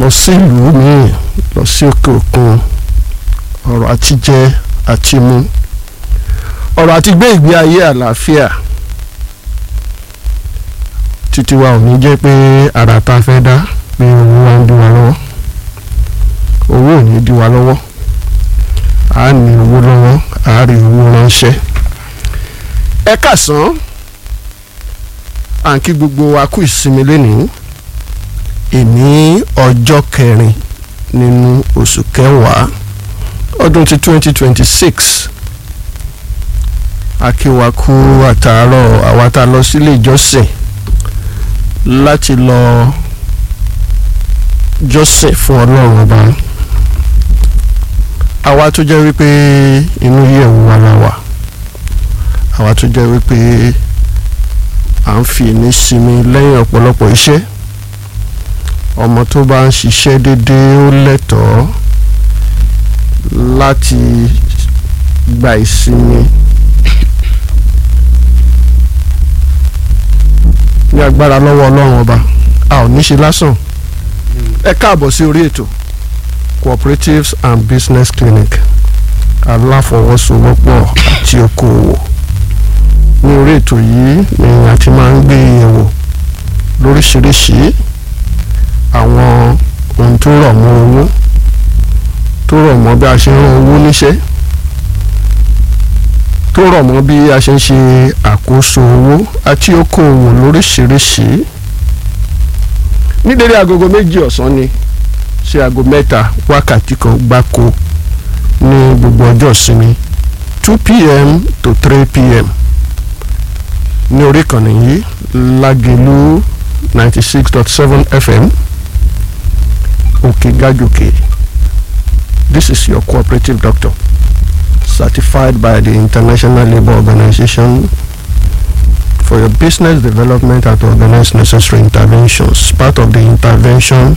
lọ sí ìlú míì lọ sí òkè òkun ọ̀rọ̀ àti jẹ àti mu ọ̀rọ̀ àti gbé ìgbé ayé àlàáfíà títí wa ò ní jẹ́ pé ara ta fẹ́ dá pé owó wa ń dí wa lọ́wọ́ owó ò ní dí wa lọ́wọ́ a ní owó lọ́wọ́ a rí owó ránṣẹ́ ẹ kàsán à ń kí gbogbo wa kú ìsinmi lénìí ìní ọjọ́ kẹrin nínú oṣù kẹwàá ọdún ti twenty twenty six akíwakú àtàárọ̀ àwa tá a lọ sílé ìjọsìn láti lọ jọ́sìn fún ọlọ́run ọba àwa tó jẹ́ wípé inú yẹ̀wò wa la wà àwa tó jẹ́ wípé à ń fi ní sinmi lẹ́yìn ọ̀pọ̀lọpọ̀ iṣẹ́ ọmọ tó bá ń ṣiṣẹ́ déédéé ó lẹ́tọ̀ọ́ láti gba ìsinmi ní agbára lọ́wọ́ ọlọ́run ọba a ò ní ṣe lásán ẹ káàbọ̀ sí orí ètò cooperatives and business clinic aláfọwọ́sowọ́pọ̀ àti okòòwò ní orí ètò yìí ni a ti máa ń gbé yẹ̀wò lóríṣiríṣi àwọn ohun tó rọ̀ mọ́ owó tó rọ̀ mọ́ bí a ṣe ń rán owó níṣẹ́ tó rọ̀ mọ́ bí a ṣe ń ṣe àkóso owó àti okòòwò lóríṣiríṣi ní dédé agogo méjì ọ̀sán ni sí aago mẹ́ta wákàtí kan gbáko ní gbogbo ọjọ́ ìsinmi two pm to three pm ní orí ìkànnì yìí lágẹ̀lú ninety six dot seven fm òkè gájòkè this is your cooperative doctor certified by the international labour organization for your business development and to organize necessary interventions part of the interventions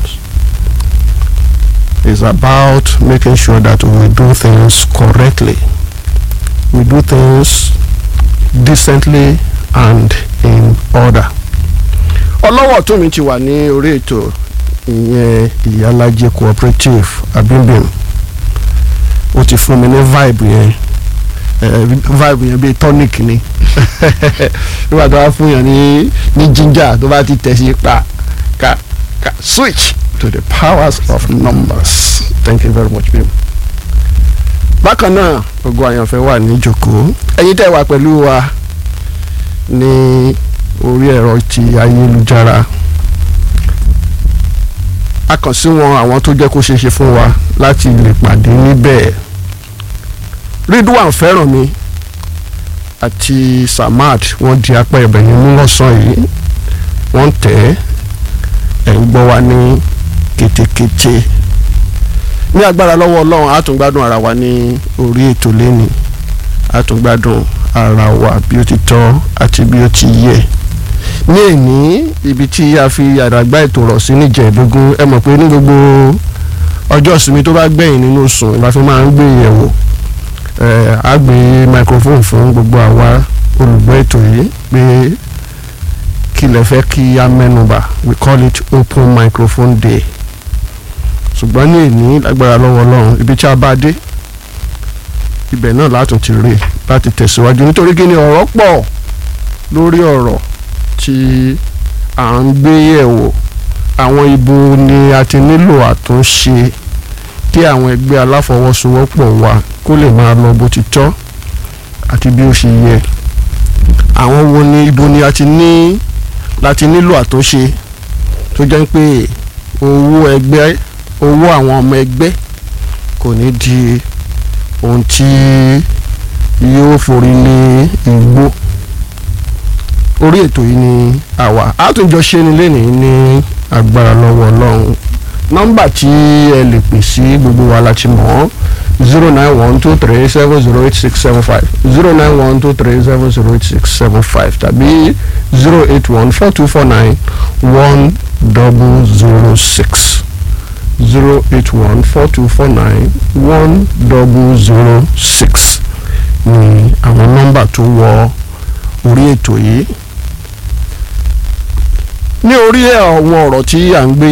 is about making sure that we do things correctly we do things decently and in order. ọlọ́wọ́ tó mi ti wà ní orí ètò ìyẹn ìyálàjẹ cooperative abimbim ó ti fún mi ní vibe yẹn vibe yẹn bíi tonic ni nígbà tó bá fún yàn ní ní ginger tó bá ti tẹ̀ sí pa ka ka switch to the powers of numbers thank you very much bim. bákan náà gbogbo àyànfẹ́ wà ní ìjókòó ẹ̀yin tẹ́ wà pẹ̀lú wa ní orí ẹ̀rọ ti ayélujára a kàn sí wọn àwọn tó jẹ́ kó ṣeé ṣe fún wa láti lè pàdé níbẹ̀ Ridwan Fẹ́rànmi àti Samad wọ́n di apá ẹ̀bẹ̀ ní mú lọ́sàn yìí wọ́n tẹ̀ ẹ̀ ń gbọ́ wa ní kétékété ní agbára lọ́wọ́ Ọlọ́run a tún gbádùn ara wa ní orí ètò lẹ́ni a tún gbádùn ara wa bí ó ti tọ́ àti bí ó ti yẹ ní èní ibi tí a fi àdàgbà ètò rọ̀ sí níjẹ̀ẹ́dógún ẹ mọ̀ pé ní gbogbo ọjọ́ ìsinmi tó bá gbẹ̀yìn nínú sùn la fi máa ń gbé yẹ̀wò ẹ̀ á gbé microphone fún gbogbo àwa olùgbọ́ ètò yìí pé kí lẹ fẹ́ kí a mẹ́nubà we call it open microphone day ṣùgbọ́n ní èní lágbára lọ́wọ́ Ọlọ́run ibi tí a bá dé ibẹ̀ náà látún ti rí láti tẹ̀síwájú nítorí kí ni ọ̀rọ̀ pọ̀ lórí ọ̀rọ̀ tí à ń gbé yẹ̀wò àwọn ibo ni a ti nílò àtúnṣe kí àwọn ẹgbẹ́ aláfọwọ́sowọ́pọ̀ wa kó lè máa lọ bó ti tọ́ àti bí ó ṣe yẹ àwọn wo ni ibo ni a ti ní láti nílò àtúnṣe tó jẹ́ pé owó ẹgbẹ́ owó àwọn ọmọ ẹgbẹ́ kò ní di ohun tí yóò forí lé igbó orí ètò yìí ni àwa àtúnjọ ṣe ni lénìí ní agbára lọ́wọ́ ọlọ́run nọ́mbà tí ẹ lè pè sí gbogbo wa láti mọ̀ zero nine one two three seven zero eight six seven five zero nine one two three seven zero eight six seven five tàbí zero eight one four two four nine one double zero six zero eight one four two four nine one double zero six ni àwọn nọ́mbà tó wọ orí ètò yìí ní orí àwọn ọ̀rọ̀ tí à ń gbé